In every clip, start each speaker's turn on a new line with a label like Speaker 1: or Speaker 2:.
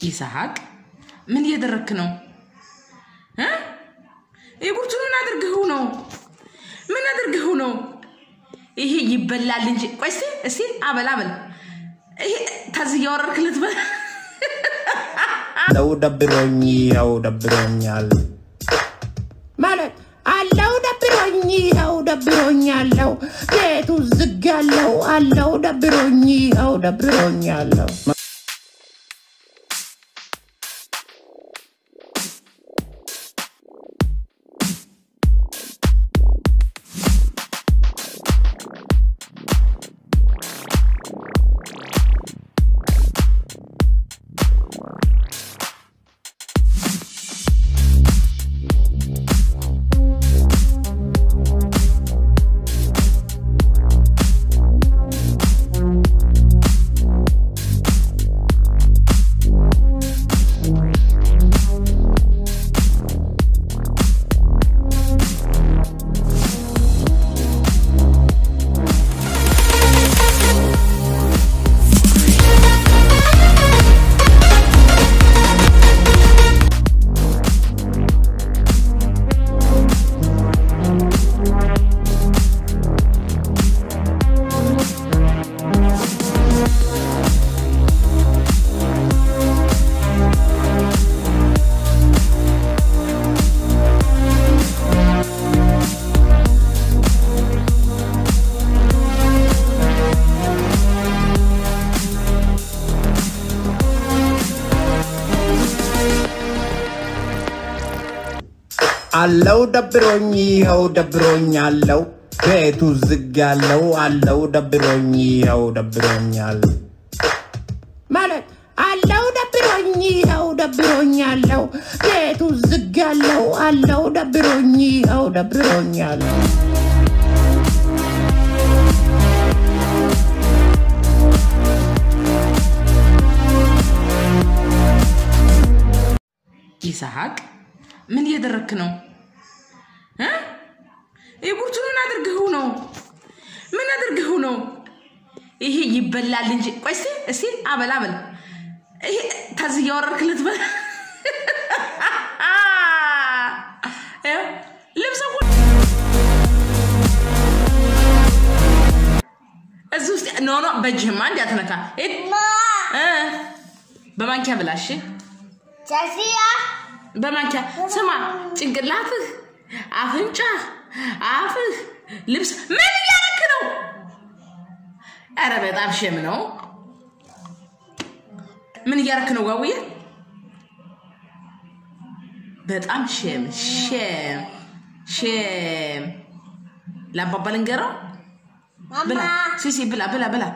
Speaker 1: ይስሐቅ ምን እያደረክ ነው? እ? የጉርቱን ምን አድርገው ነው? ምን አድርገው ነው? ይሄ ይበላል እንጂ ቆይ እስቲ እስቲ አበል አበል። ይሄ ታዝ እያወረድክ ልትበላ
Speaker 2: አለው ደብሮኝ ይኸው ደብሮኛል ማለት አለው ደብሮኝ ይኸው ደብሮኛለው ቤቱ ዝግ ያለው አለው ደብሮኝ ይኸው ደብሮኛለው አለው ደብሮኝ ይኸው ደብሮኛለው ቤቱ ዝግ ያለው አለው ደብሮኝ ይኸው ደብሮኛል ማለት አለው ደብሮኝ ይኸው ደብሮኛለው ቤቱ ዝግ ያለው አለው ደብሮኝ ይኸው ደብሮኛለው
Speaker 1: ይስሐቅ ምን እያደረክ ነው? እ? የጉርቱን ምን አድርገው ነው? ምን አድርገው ነው? ይሄ ይበላል እንጂ ቆይ እስቲ እስቲ አበል አበል። ይሄ ታዝ እያወረድክ ልትበላ ይኸው ልብስ ሁሉ እዚህ ውስጥ ኖ ኖ በእጅህማ እንዲያትነካ በማንኪያ ብላ እሺ።
Speaker 3: ጀሲያ
Speaker 1: በማንኪያ ስማ፣ ጭንቅላትህ፣ አፍንጫ፣ አፍህ፣ ልብስ ምን እያደረክ ነው? ኧረ በጣም ሸም ነው። ምን እያደረክ ነው ጋውዬ? በጣም ሸም ሸም ሸም። ለአባባ ልንገረው። ብላ
Speaker 3: ማማ
Speaker 1: ሲሲ ብላ ብላ ብላ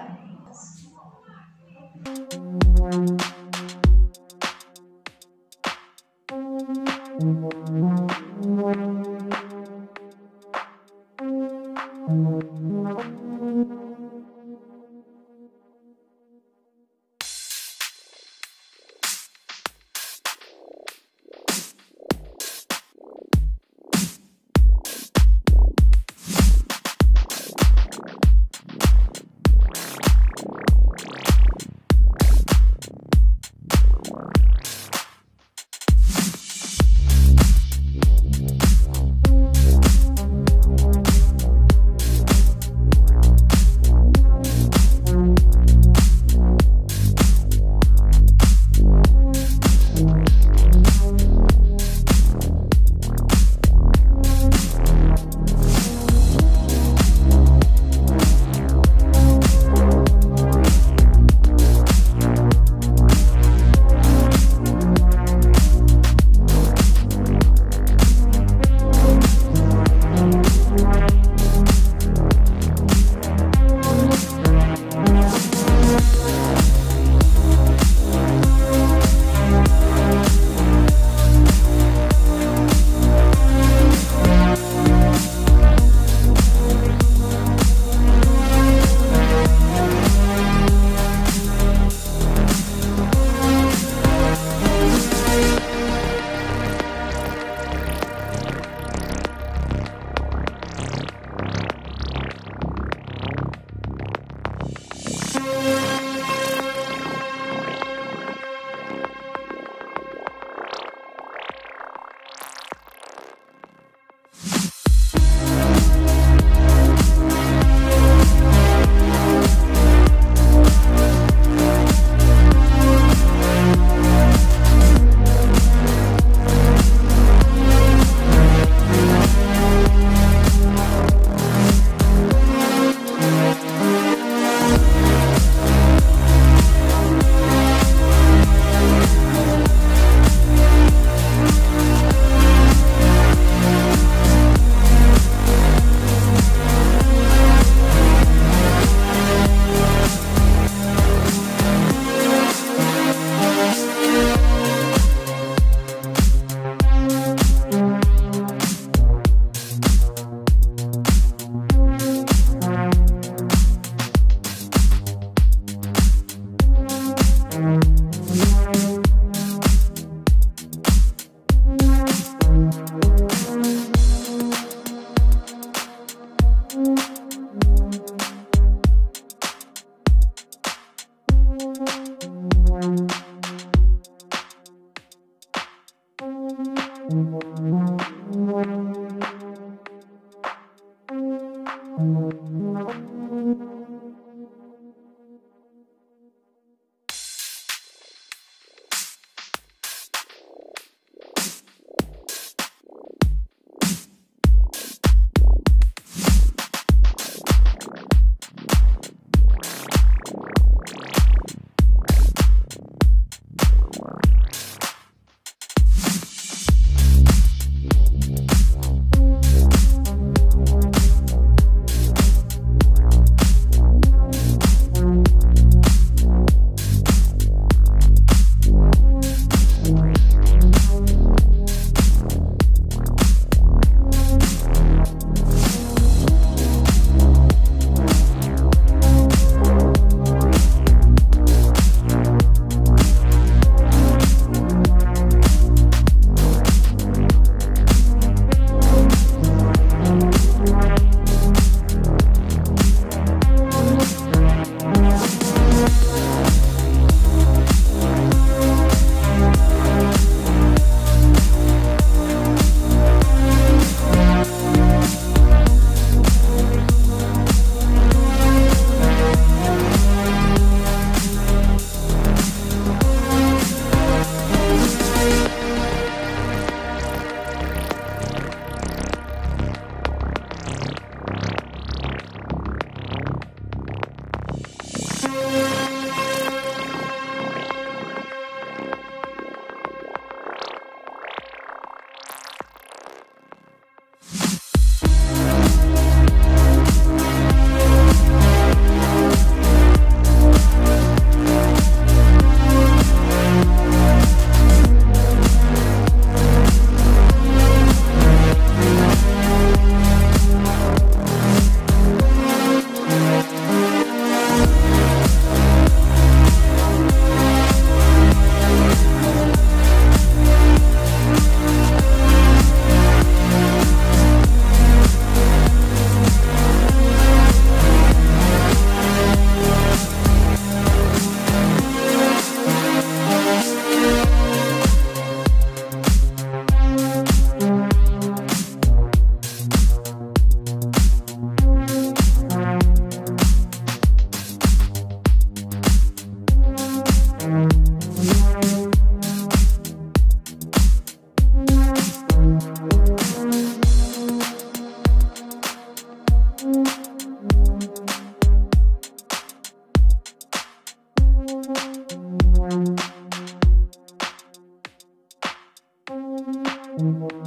Speaker 1: ነው